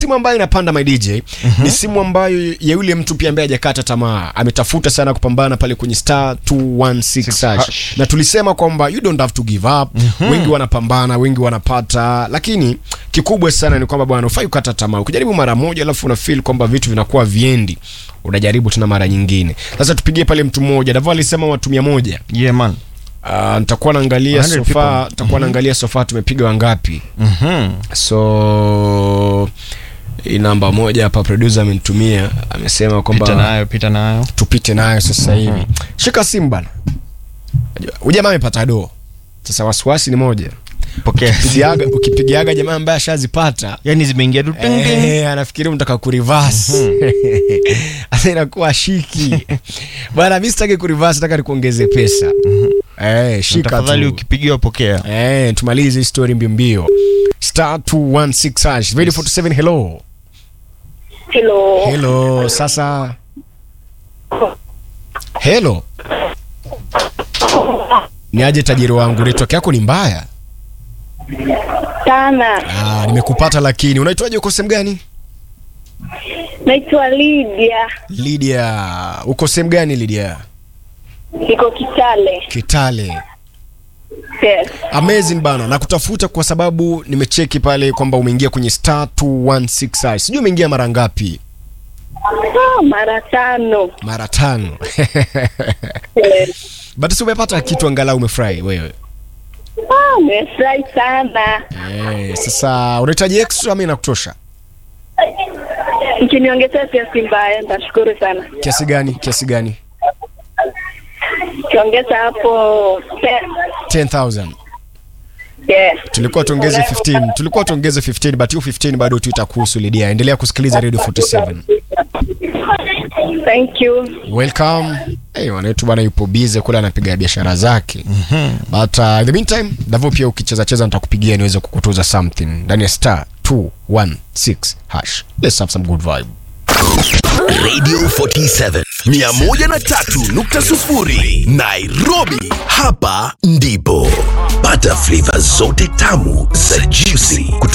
simu ambayo inapanda my DJ mm-hmm. ni simu ambayo ya yule mtu pia ambaye hajakata tamaa, ametafuta sana kupambana pale kwenye star 216 hash. hash. na tulisema kwamba you don't have to give up mm-hmm. wengi wanapambana, wengi wanapata, lakini kikubwa sana ni kwamba bwana, ufai kukata tamaa. Ukijaribu mara moja alafu una feel kwamba vitu vinakuwa viendi, unajaribu tena mara nyingine. Sasa tupigie pale mtu mmoja, Davo alisema watu mia moja. Yeah man. Uh, nitakuwa naangalia 100 sofa, people. nitakuwa naangalia sofa tumepiga wangapi Mhm. so hii namba moja hapa producer amenitumia amesema Pita kwamba nayo, pita nayo. tupite nayo sasa hivi shika simu bana huyu jamaa amepata doo sasa wasiwasi ni moja Pokea. Pigiaga- ukipigiaga jamaa ambaye ashazipata Yaani zimeingia tu ting ting. Eh, anafikiri unataka kurivas sasa inakuwa shiki bana mi sitaki kurivas nataka nikuongeze pesa eh, shika Tafadhali tu ukipigiwa pokea. Eh, tumalize hii story mbio mbio. Star 216 hash. Ready 47 hello. Hello. Hello, sasa. Hello. Ni aje tajiri wangu, network yako ni mbaya. Sana. Ah, nimekupata lakini unaitwaje uko sehemu gani? Naitwa Lydia. Lydia. Uko sehemu gani Lydia? Niko Kitale. Kitale. Yes. Amazing bana. Nakutafuta kwa sababu nimecheki pale kwamba umeingia kwenye star 216 hash. Sijui umeingia mara ngapi? Ah, mara tano. Mara tano. Yes. But si umepata kitu angalau umefurahi wewe. Ah, nimefurahi sana. Eh, sasa unahitaji extra ama inakutosha? Mkiniongezea kiasi mbaya, nitashukuru sana. Kiasi gani? Kiasi gani? Kiongeza hapo ten. 10000. Yes. Tulikuwa tuongeze 15. Tulikuwa tuongeze 15 but hiyo 15 bado tu itakuhusu Lydia. Endelea kusikiliza Radio 47. Thank you. Welcome. Hey, wanetu bwana yupo busy kule anapiga biashara zake. But uh, in the meantime, Davo pia ukicheza cheza nitakupigia niweze kukutuza something ndani ya star 216 hash. Let's have some good vibe. Radio 47 103.0 Nairobi. Hapa ndipo pata flavor zote tamu za juicy